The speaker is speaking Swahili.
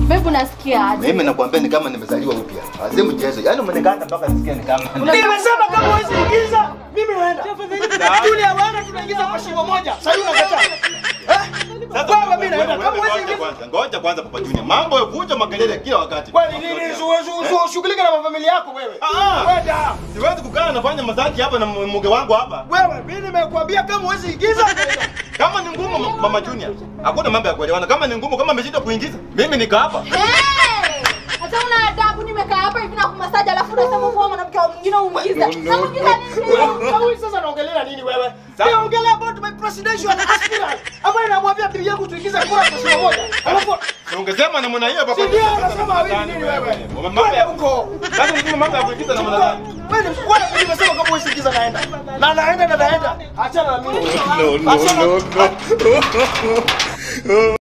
Bebu nasikia aje? Mimi nakwambia ni kama nimezaliwa upya. Azee mchezo. Yaani umeniganda mpaka nisikia ni kama. Nimesema kama huwezi ingiza, mimi naenda. Tulia bwana, tunaingiza kwa shimo moja. Sasa unakataa. Eh? Baba mimi naenda. Kama huwezi Ngoja ingiza. kwanza, ngoja kwanza Papa Junior. Mambo ya vuja makelele kila wakati. Kwani nini? Zu- zu- Shughulika na familia yako wewe. Ah! Kwenda. Siwezi kukaa nafanya mazaji hapa na mke wangu hapa. Wewe, mimi nimekuambia kama huwezi ingiza. Kama ni ngumu ma- Mama Junior, hakuna mambo ya kuelewana. Kama ni ngumu, kama ameshindwa kuingiza, mimi nika hapa. Hey! Hata una adabu nimekaa hapa hivi na kumasaji alafu unasema kuwa mwanamke wa mwingine uingize. Sasa mwingine nini? Wewe sasa naongelea nini wewe? Naongelea about my presidential aspirant. Ambaye namwambia bibi yangu tuingize kura kwa shimo moja. Alafu Si ungesema namna hiyo Papa si ndio anasema hivi nini wewe? Mambo ya Kwenda huko. Sasa unasema mambo ya kuingiza namna gani? Wewe ni wewe nimesema kama huwezi ingiza naenda. Na naenda na naenda. Achana na mimi. No, no, Achana- no, no.